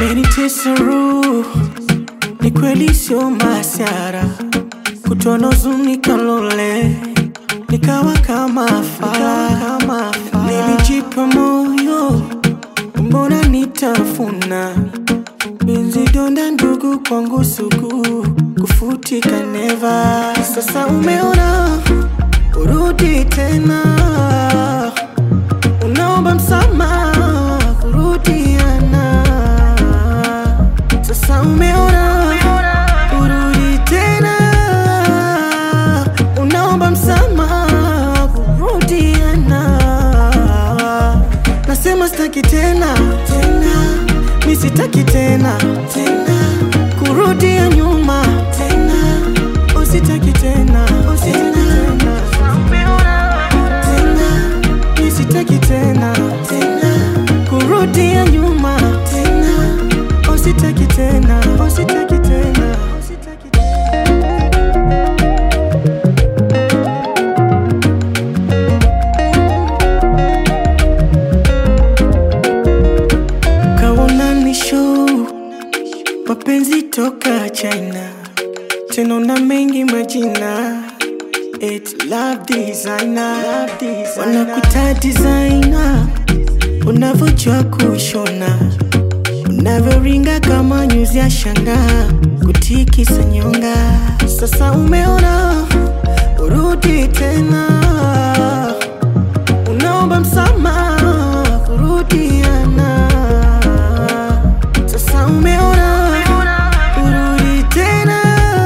Umenitesa roho, ni kweli sio masiara, kutono huzuni kalole, nikawa kama fala, kama fala. Nilijipa moyo, mbona nitafuna Benzi donda ndugu kwangu sugu, kufutika neva. Sasa umeona, urudi tena, unaomba msamaha, kurudiana. Sasa umeona, urudi tena, unaomba msamaha, kurudiana. Nasema sitaki tena tena, mi sitaki tena tena, kurudia nyuma tena, usitaki tena usitaki tena tena, mi sitaki tena tena, kurudia nyuma tena, usitaki tena usitaki tena usitaki tena. Kaona ni show mapenzi toka China, tena na mengi majina It love designer, love designer. Wanakuta designer, unavyojua kushona, unavyoringa kama nyuzi ya shanga, kutikisa nyonga. Sasa umeona, urudi tena, unaomba msamaha, kurudiana. Sasa umeona, urudi tena,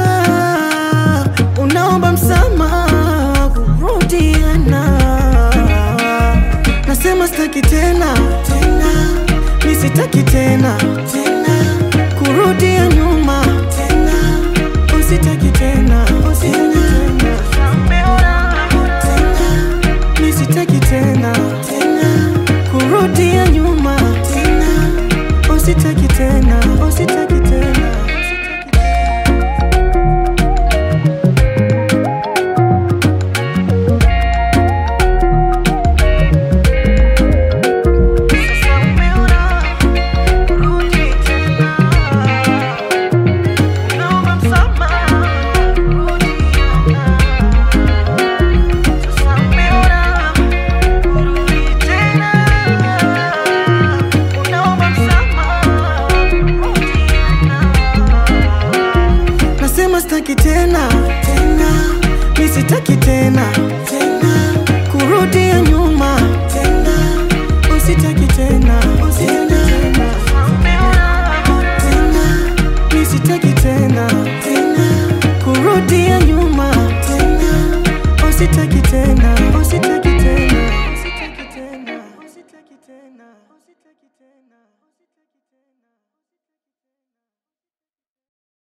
unaomba msamaha, kurudiana. Nasema sitaki tena tena, mi sitaki tena tena, kurudia nyuma tena, usitaki tena usitaki tena tena, mi sitaki tena tena, kurudia nyuma tena, usitaki tena usitaki tena. Nasema sitaki tena tena, mi sitaki tena tena, kurudia nyuma tena, usitaki tena usitaki tena tena, mi sitaki tena tena, kurudia nyuma tena, usitaki tena usitaki tena usitaki tena usitaki tena usitaki tena